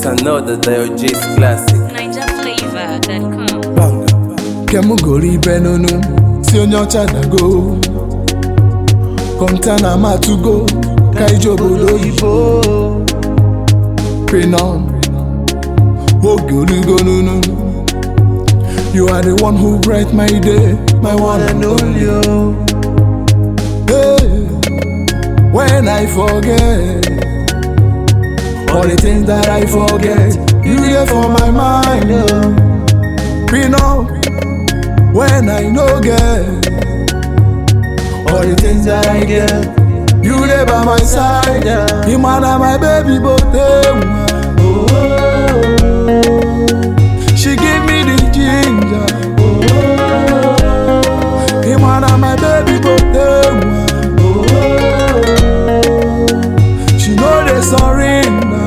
It's another Diogenes classic. NigerFlavor.com. kem goro ibe n'onu si onye ọcha dago kọntana matugo ka ije obodo oyibo pinon oge orugo n'onu you are the one who bright my day my one and only oh. hey, when i forget all the things that i forget you there for my mind oh. pinon when I no get all the things that I get. You there by my side, yeah. You man are my baby, but oh, she give me the ginger. Oh, you man are my baby, but oh, she know they surrender.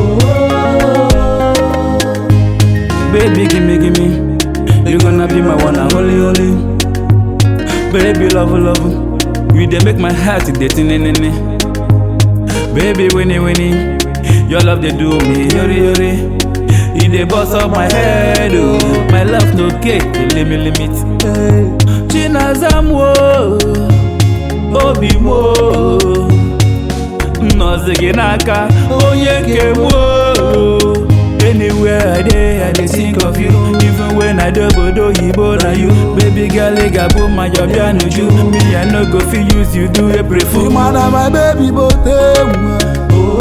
Baby, gimme, gimme. You gonna be my one and only, only. Baby, love, love. You they make my heart dey tin in Baby, winnie, winnie. Your love they do me, yori, yori. You dey bust up my head, oh. My love no cake, the limit, limit. Hey. Chinazam, wo. Obi, mo. Nọzigi n'aka onye nke m o. Anywhere I dey, I dey think of you. Even when I dey obodo oyibo na you. Baby girl, ị ga-abụ ma your bịa n'uju. Me, I no go fit use you do April You fool. man are my baby, but oh,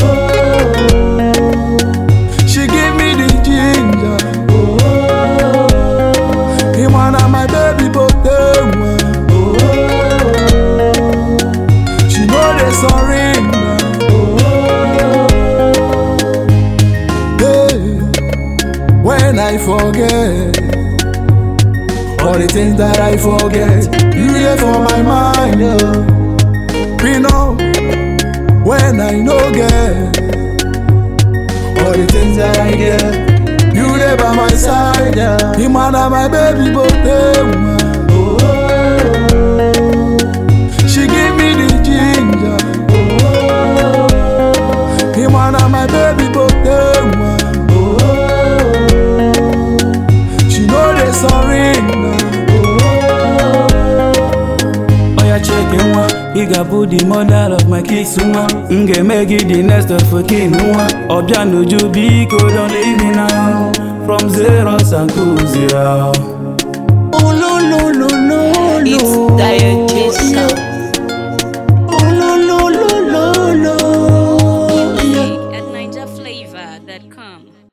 she give me the ginger. Oh, you man are my baby, but oh, she know they surrender. Hey, when I forget all the things that I forget, you there for my mind. Oh. We know when I no get all the things that I get. You there by my side, yeah. You man are my baby, but oh, she give me the ginger. Oh, you man are my baby, but oh, she know they surrender. Oya cheke nwa, ị ga-abụ the mother of my kids nwa. M ga-eme gị the next of kin nwa. Ọbịa n'uju biko don't leave me now. From zero sanku zero. It's Diogenes Sound. At NigerFlavor.com.